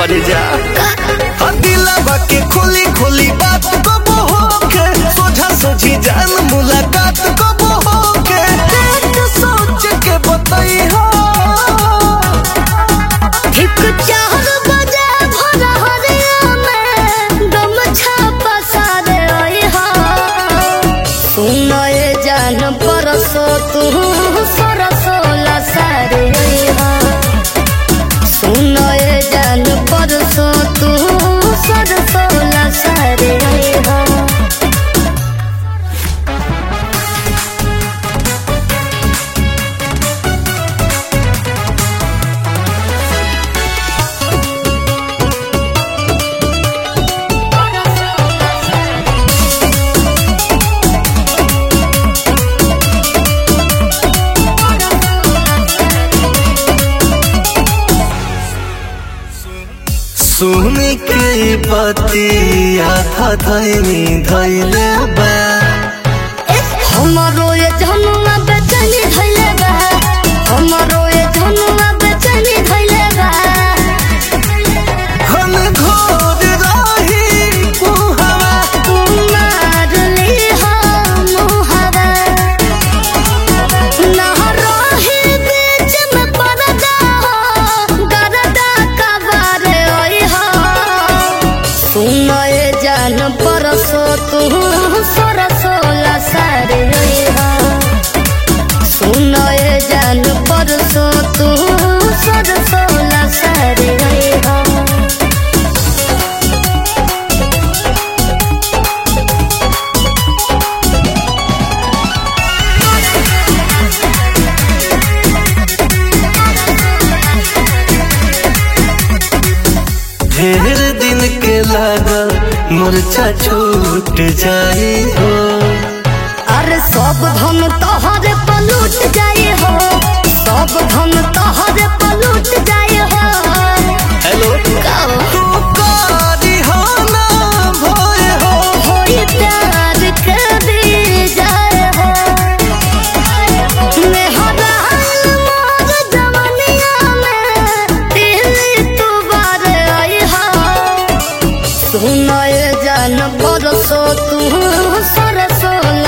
कर जा दिलवा के खोली खोली बात कब होके सोझा सोझी जान मुलाकात कब होके देख सोच के बताई हो ठीक चार बजे भोर हरिया में गमछा पसारे आई हा सुनए जान परसो तू सरसो लसारे आई हा सुनए जान परसो तू सरसो लसारे आई हा सुन के बतिया था धैनी धैले बा हमारो ये जनुआ बेचैनी धैले बा हमारो ये जनुआ बेचैनी धैले बा हम घोर रही कुहवा कुमार ली हम हवा ना रही बीच में पर्दा गरदा कबर ओई हो सुनए जान परसो तू सरसो लसारे ओई हो सुनए जान परसो तू सरसो लसारे ओई हो ढेर दिन के लागल मुरझा छूट जाई हो अरे सब धन तोहरे पलूट जाए हो सब धन तोहरे पलूट जाए हो हेलो कहो तू कारी हो ना भोए हो होई प्यार के दी जाए हो मेहरा मोर जवनिया में दिल्ली तू बार आई हो सुनए जान बरसो तू सरसो